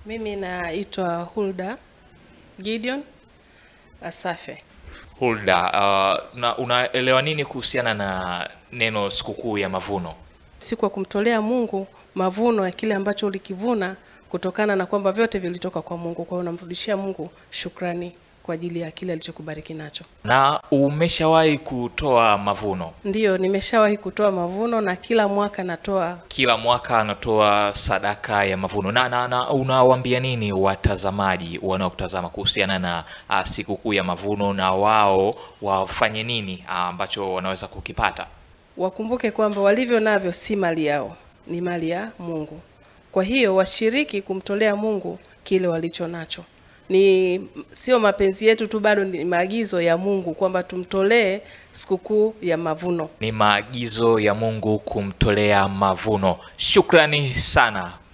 Mimi naitwa Hulda Gideon Asafe. Hulda, uh, na unaelewa nini kuhusiana na neno sikukuu ya mavuno? Siku ya kumtolea Mungu mavuno ya kile ambacho ulikivuna kutokana na kwamba vyote vilitoka kwa Mungu. Kwa hiyo unamrudishia Mungu shukrani kwa ajili ya kile alichokubariki nacho. Na umeshawahi kutoa mavuno? Ndiyo, nimeshawahi kutoa mavuno na kila mwaka natoa. Kila mwaka anatoa sadaka ya mavuno. Na, na, na unawaambia nini watazamaji wanaokutazama kuhusiana na uh, sikukuu ya mavuno na wao wafanye nini uh, ambacho wanaweza kukipata? Wakumbuke kwamba walivyo navyo si mali yao, ni mali ya Mungu. Kwa hiyo washiriki kumtolea Mungu kile walicho nacho. Ni sio mapenzi yetu tu, bado ni maagizo ya Mungu kwamba tumtolee sikukuu ya mavuno. Ni maagizo ya Mungu kumtolea mavuno. Shukrani sana